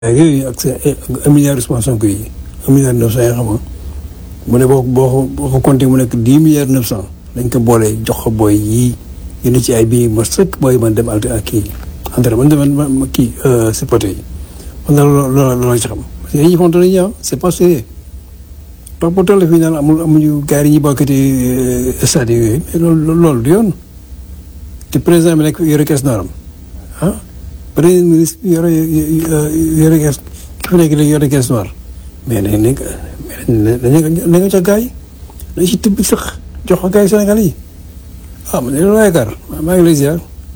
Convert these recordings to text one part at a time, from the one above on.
yooyu ak sa un milliard Ousmane Sonko yi un milliard neuf cent yi xam nga mu ne boo boo boo ko compté mu nekk dix milliards neuf cent dañ ko boolee jox ko booy yii yéen ci ay bii ma sëkk booy man dem alti ak kii entre man dem ma kii si poté yi man daal loolu loolu ci xam parce que dañuy fonto nañu ah c'est pas sérieux donc bu toll fii naan amul amuñu gars yi ñuy bokkati stade yooyu mais loolu loolu du yoon te président bi nekk yore kees naaram ah premier ministre yore yore kees ki fi nekk léegi yore kees noir mais nañ nañ nañ nañ ca gars yi nañ si tibb sax jox ko gars yi Sénégal yi ah man de loolu yaakaar maa ngi lay ziar.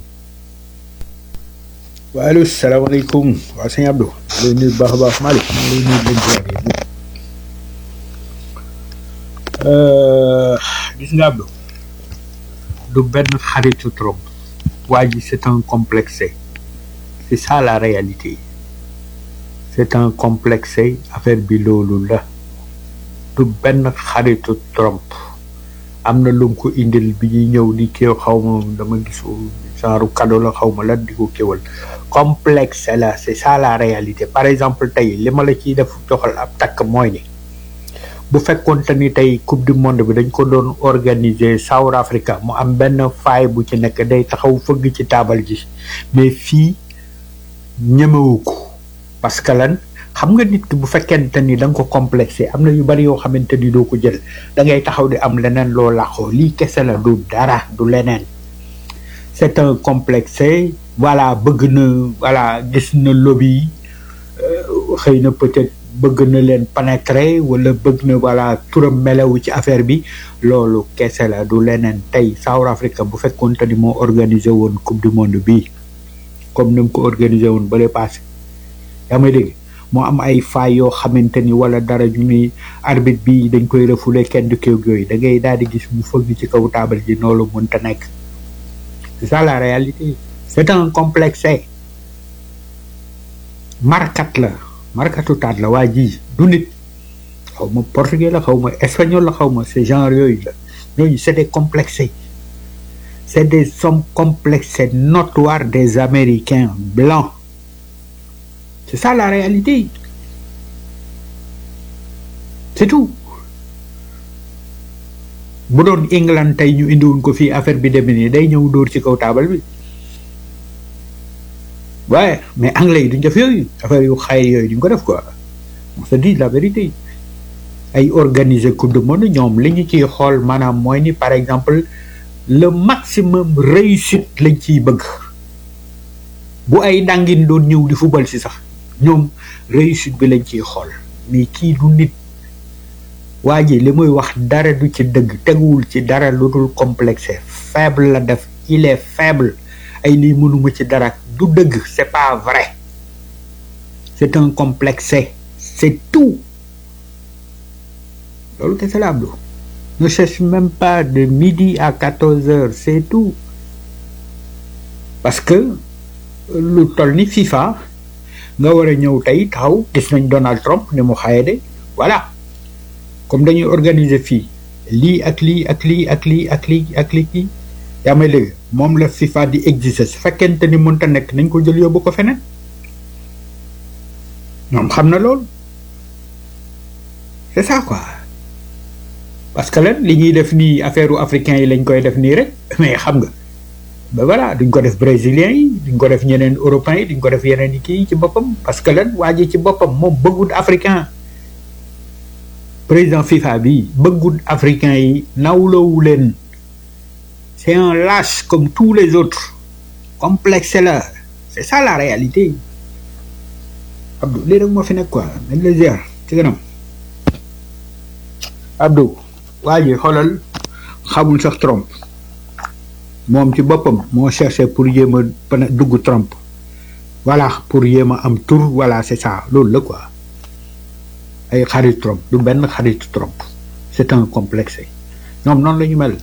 waaleykum salaamaaleykum waa sëñ Abdou. lay nuyu bu baax a baax Malick maa ngi lay nuyu leen ziar yi gis nga Abdou du benn xaritu trop waa ji c'est un complexé c'est ça la réalité c'est un complexé affaire bi loolu la du benn xaritu Trump am na lu mu ko indil bi ñuy ñëw di kéew xaw ma dama gisu genre cadeau la xaw ma lan di ko kéwal complexe la c'est ça la réalité par exemple tey li ma la ciy def joxal ab takk mooy ni bu fekkoonte ni tey coupe du monde bi dañ ko doon organiser South Africa mu am benn faay bu ci nekk day taxaw fëgg ci taabal ji mais fii ñemewu ko parce que lan xam nga nit ki bu fekkente ni da nga ko complexé am na yu bari yoo xamante ni doo ko jël da ngay taxaw di am leneen loo làqoo lii kese la du dara du leneen c'est un complexé voilà bëgg na voilà gis na lobby xëy na peut-être bëgg na leen pénétrer wala bëgg na voilà turam melewu ci affaire bi loolu kese la du leneen tey South Africa bu fekkoonte ni moo organisé woon coupe du monde bii comme ni mu ko organisé woon ba lay passé yaa may dégg moo am ay faay yoo xamante ni wala dara ñu ni arbitre bi dañ koy refoulé kenn du kéw yooyu da ngay daal di gis mu fëgg ci kaw taabal ji noonu mënta nekk c'est ça la réalité c'est un complexe markat la markatu taat la waa ji du nit xaw ma portugais la xaw ma espagnol la xaw ma ce genre yooyu la ñooñu c'est des complexés c'est des hommes complexés notoires des américains blancs c'est ça la réalité c'est tout bu doon England tey ñu indiwoon ko fii affaire bi demee nii day ñëw dóor ci kaw taabal bi waaye mais anglais yi duñ def yooyu affaire yu xay yooyu duñ ko def quoi on se dit la vérité ay organiser coupe du monde ñoom li ñu ciy xool maanaam mooy ni par exemple le maximum réussite lañ ciy bëgg bu ay dàngin doon ñëw di football si sax ñoom réussite bi lañ ciy xool mais kii du nit waa ji li muy wax dara du ci dëgg teguwul ci dara lu dul complexe faible la def il est faible ay lii mënuma ci dara du dëgg c'est pas vrai c'est un complexe c'est tout loolu kese la Abdou ne cherche même pas de midi à quatorze heures c'est tout parce que lu toll ni FIFA nga war a ñëw tey taxaw gis nañ Donald Trump ni mu xaye de voilà comme dañuy organiser fii lii ak lii ak lii ak lii ak lii ak lii kii yaa may léegi moom la FIFA di exiger su fekkente ni mënta nekk nañ ko jël yóbbu ko feneen ñoom xam na loolu c'est ça quoi parce que lan li ñuy def nii affaire u africain yi lañ koy def nii rek mais xam nga ba voilà duñ ko def brésilien yi duñ ko def ñeneen européens yi duñ ko def yeneen yi kii ci boppam parce que lan waa ji ci boppam moom bëggut africain président FIFA bi bëggut africain yi nawloowu leen c'est un lâche comme tous les autres complexe la c'est ça la réalité Abdou lii rek moo fi nekk quoi nañ la ziar ci kanam Abdou waa ji xoolal xamul sax Trump moom ci boppam moo cherché pour yéem a dugg Trump voilà pour yéem a am tour voilà c'est ça loolu la quoi ay xarit Trump du benn xaritu Trump c'est un complexe ñoom noonu la ñu mel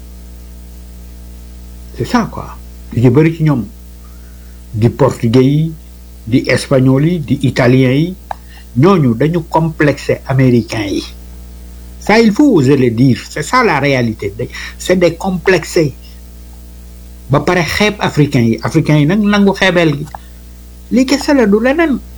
c'est ça quoi li ci bëri ci ñoom di portugais yi di espagnol yi di italien yi ñooñu dañu complexé américains yi ça il faut oser le dire c'est ça la réalité c'est des complexés ba pare xeeb africains yi africains yi nag nangu xeebeel gi lii kese la du leneen